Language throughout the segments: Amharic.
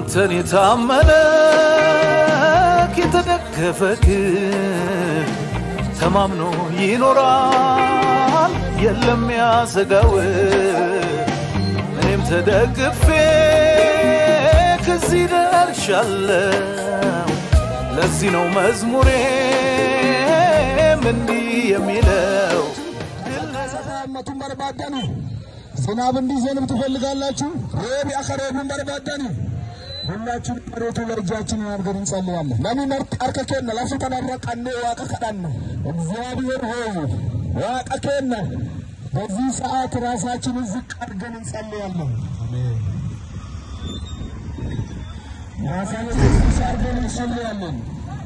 አንተን የታመነ የተደገፈክ ተማምኖ ይኖራል የለም ያሰጋው እኔም ተደግፌ ከዚህ ደርሻለሁ ለዚህ ነው መዝሙሬም እንዲህ የሚለው ሰላመቱን በርባዳኒ ዝናብ እንዲዘንብ ትፈልጋላችሁ? ሮብ ያከረቡን በርባዳኒ ሁላችን መሬቱ ለእጃችንን አድርገን እንጸልያለን። ለምን አርከ ኬነ ለሱ ተነረቀኔ ዋቀ ከዳነ እግዚአብሔር ሆይ ዋቀ ኬነ በዚህ ሰዓት ራሳችንን ዝቅ አድርገን እንጸልያለን። ራሳችንን ዝቅ አድርገን እንጸልያለን።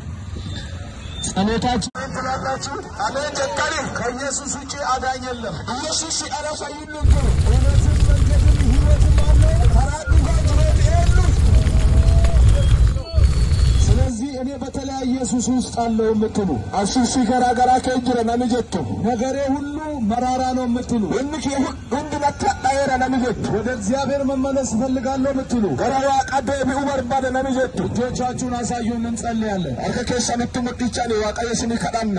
ጸሎታችን ትላላችሁ። አሜን ጨካሪ ከኢየሱስ ውጭ አዳኝ የለም። ኢየሱስ ሲጠራሳ ይሉት እውነትን መንገድን ህይወትም አለ ከራዱ ጋር ጅሬት የሉ ስለዚህ እኔ በተለያየ ሱስ ውስጥ አለው የምትሉ አሱሲ ገራገራ ከእጅረ ነምጀቱ ነገሬ ሁሉ መራራ ነው የምትሉ እንክ ሁንድ መታጣየረ ነምጀቱ ወደ እግዚአብሔር መመለስ እፈልጋለሁ የምትሉ ገራዋ ቀደ ቢኡ በርባደ ነምጀቱ እጆቻችሁን አሳዩን፣ እንጸልያለን። አርከ ኬሰንቱ ሙዲቻኔ ዋቀየ ስኒ ከዳና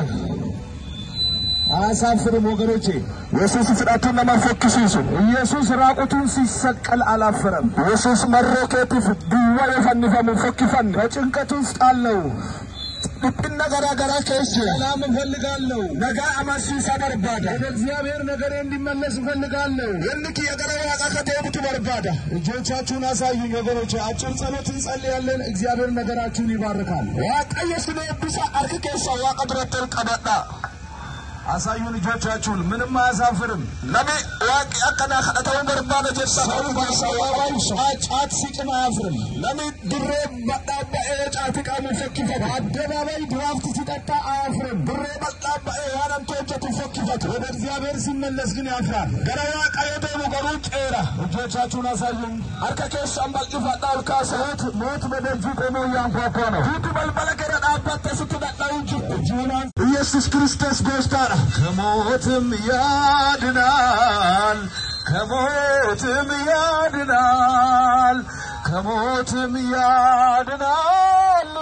አያሳፍርም ወገኖቼ። ኢየሱስ ፍዳቱን ለማፈክሲሱ ኢየሱስ ራቁቱን ሲሰቀል አላፈረም። ኢየሱስ መሮኬቲፍ ድዋ የፈንፈሙ ፈኪፈን በጭንቀት ውስጥ አለው። ልብና ገራገራ ከስ ሰላም እፈልጋለሁ። ነጋ አማሲሳ በርባዳ ወደ እግዚአብሔር ነገሬ እንዲመለስ እፈልጋለሁ። የንክ የገረ ዋቃ ከተቡቱ በርባዳ እጆቻችሁን አሳዩኝ ወገኖቼ። አጭር ጸሎት እንጸልያለን። እግዚአብሔር ነገራችሁን ይባርካል። ዋቀየ ስነ ብሳ አርክ ኬሳ ዋቀ ድረተል ቀበጣ አሳዩን እጆቻችሁን። ምንም አያሳፍርም። ነቢ ዋቂ አከና ከደተውን በርባደ ጀሳ ሰው በአደባባይ ጫት ሲቅም አያፍርም። ነቢ ድሬ በጣባኤ ጫት ቃሙ ፈኪፈት አደባባይ ድራፍት ሲጠጣ አያፍርም። ድሬ በጣባኤ ያነንቶጀቱ ፈኪፈት ወደ እግዚአብሔር ሲመለስ ግን ያፍራል። ገረዋ ቀየደሙ ገሩ ጬራ እጆቻችሁን አሳዩን። አርከ ኬሳን በልቂፋጣ ልካሰ ሞት ሞት በደጅ ቆሞ እያንኳኳ ነው። ፊቱ በልበለ ገረ ዳባተ ስትጠጣው እንጂ እጅሁን ኢየሱስ ክርስቶስ ጎስታራ ከሞትም ያድናል፣ ከሞትም ያድናል፣ ከሞትም ያድናል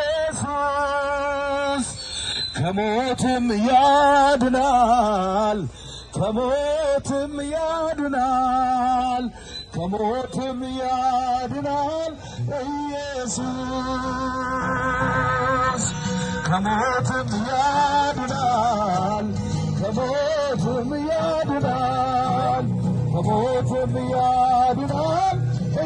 ኢየሱስ ከሞትም ያድናል፣ ከሞትም ያድናል፣ ከሞትም ያድናል ኢየሱስ ከሞትም ያድናል፣ ከሞትም ያድናል፣ ከሞትም ያድናል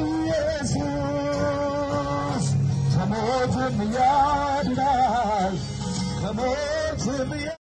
ኢየሱስ ከሞትም ያድናል፣ ከሞትም